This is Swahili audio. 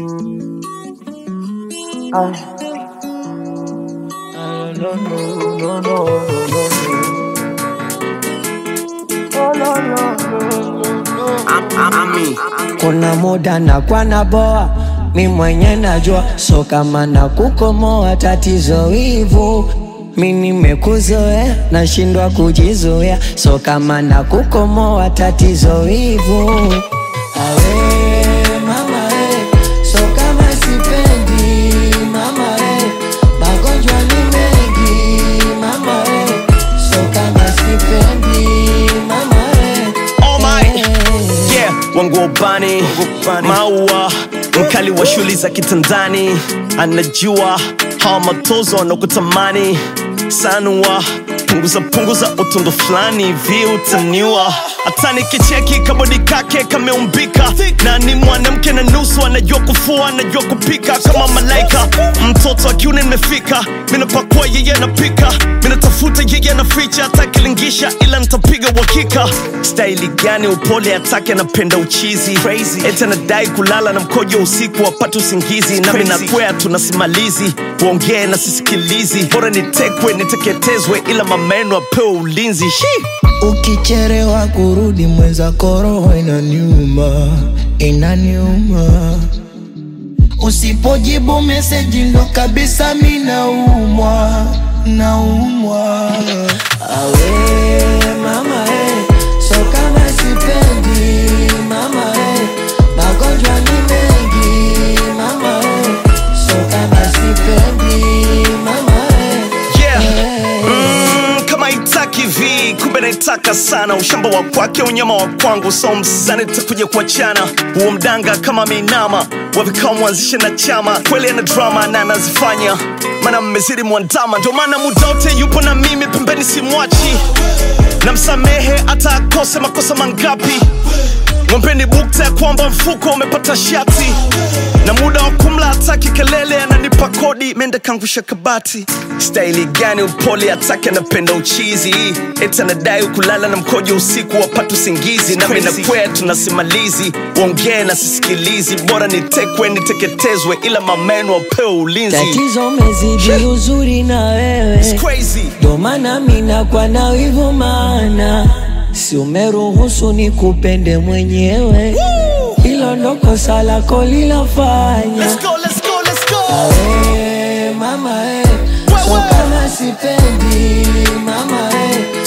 Ah. Ah, no, no, no, no, no, no. Oh, no, no, no, no, no. Kuna muda na kwa na boa mi mwenye najua, so kama na kukomoa tatizo hivu mi nimekuzoea, nashindwa kujizoea, so kama na kukomoa tatizo hivu awe mama eh, so kama sipendi mama eh, magonjwa ni mengi mama eh, so kama sipendi mama eh, Oh my, eh. yeah, wangu wa ubani maua mkali wa shuli za kitandani anajua hawa matozo wanakutamani sanua punguza punguza utundu fulani hivi utaniwa hata nikicheki kabodi kake kameumbika na ni mwanamke na nusu anajua kufua anajua kupika kama malaika mtoto wa kiume nimefika minapakua yeye anapika minatafuta yeye anaficha atakilingisha ila nitapiga uhakika staili gani upole atake anapenda uchizi eti anadai kulala na mkojo usiku wapate usingizi nami nakwea tunasimalizi uongee na sisikilizi bora nitekwe niteketezwe ila mameno apewe ulinzi Shi! Ukicherewa kurudi mwenzako roho inaniuma, inaniuma. Usipojibu meseji ndo kabisa mi naumwa, naumwa. Awe mama eh, so kama sipendi mama eh, magonjwa ni mengi mama eh, so kama sipendi mama eh, Yeah. eh. Mm, kama itaki vi kumbe naitaka sana ushamba wa kwake unyama wa kwangu so msani takuja kuachana huo mdanga kama meinama wavikao mwanzishe na chama kweli ana drama na anazifanya mana mmezidi mwandama ndio maana muda wote yupo na mimi pembeni simwachi na msamehe hata akose makosa mangapi mwampeni bukta ya kwamba mfuko umepata shati na muda wa kumla hataki kelele ananipa kodi mende kangusha kabati staili gani upole atake anapenda uchizi eti anadai kulala na mkojo usiku wapata usingizi nami nakwea tunasimalizi uongee na sisikilizi bora nitekwe niteketezwe ila mameno wapewe ulinzi Tatizo mezidi uzuri na wewe It's crazy. ndo maana mina kwa na wivu maana si umeruhusu ni kupende mwenyewe hilo ndo kosa lako lilafanya Let's go, let's go, let's go. Awe, mama eh, so Wewe. kama sipendi mama eh,